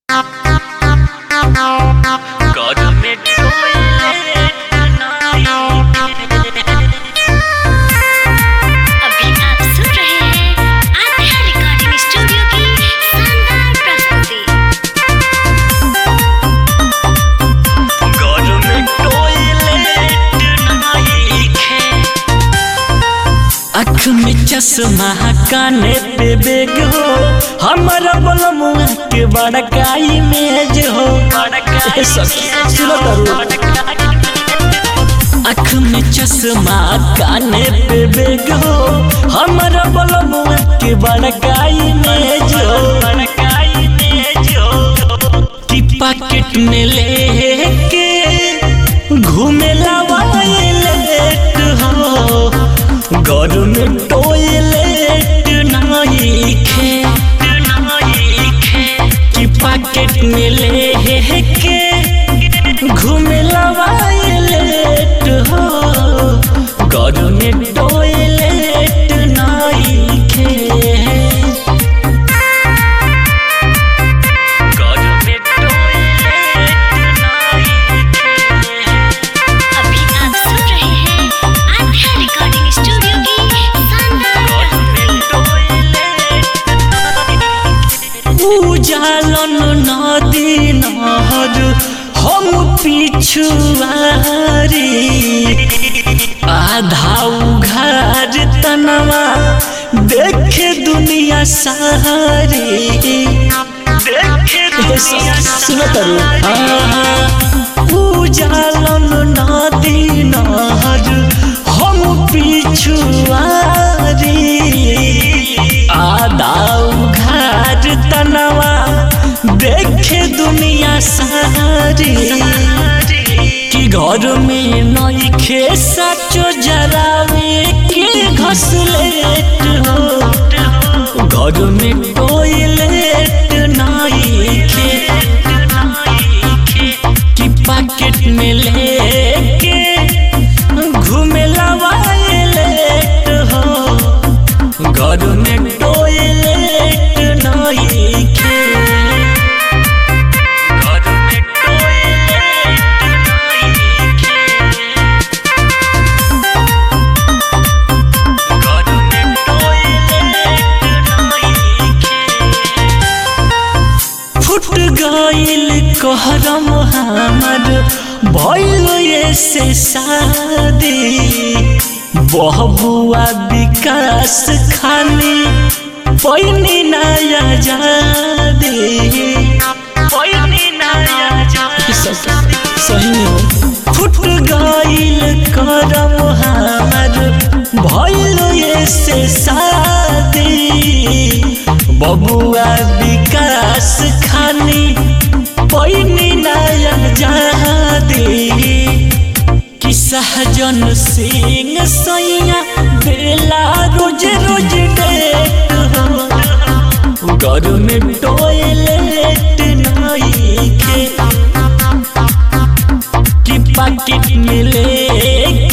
अभी आप सुन रहे हैं आत्मा रिकॉर्डिंग स्टूडियो की शानदार प्रस्तुति अख में चश्मा काने पे बेग हो हमारा बलमुआ के बड़का इमेज हो ए सखी, सुनो तारू। अख में चश्मा काने पे बेग हो हमारा बलमुआ के बड़का इमेज हो कि पैकेट में लेके घूमे वायलेट हो घर में टॉयलेट नहीं खे कि पैकेट में लेके घूमे वायलेट हो घर में टॉयलेट नहीं खे अभी आप सुन रहे हैं आत्मा रिकॉर्डिंग स्टूडियो की शानदार प्रस्तुति उजालन नदी नहर हम पिछुआरी आधा उघार तनवा देखे दुनिया सारी देखे सुनो तरु उजालन नदी नहर हम पिछुआरी आधा उघार तनवा देखे दुनिया सारी कि घर में नईखे सचो जरावे के घसलेट हो घर में टॉयलेट नईखे कि पैकेट में लेके घूमे वायलेट हो घर में टॉयलेट नहीं खे घर में टॉयलेट नहीं खे घर में टॉयलेट नहीं खे फुट गईल कहरम हमर भइल ऐसे शादी बहबुआ विकास खानी पैनी नया जादी पैनी नया जादी सही हो फुट गईल करम हमर भइल ऐसे शादी बबुआ विकास खानी पैनी नया जादी कि सहजन सिंह सैया बेला रोज रोज डेट हो घर में टॉयलेट नहीं खे कि पैकेट में लेके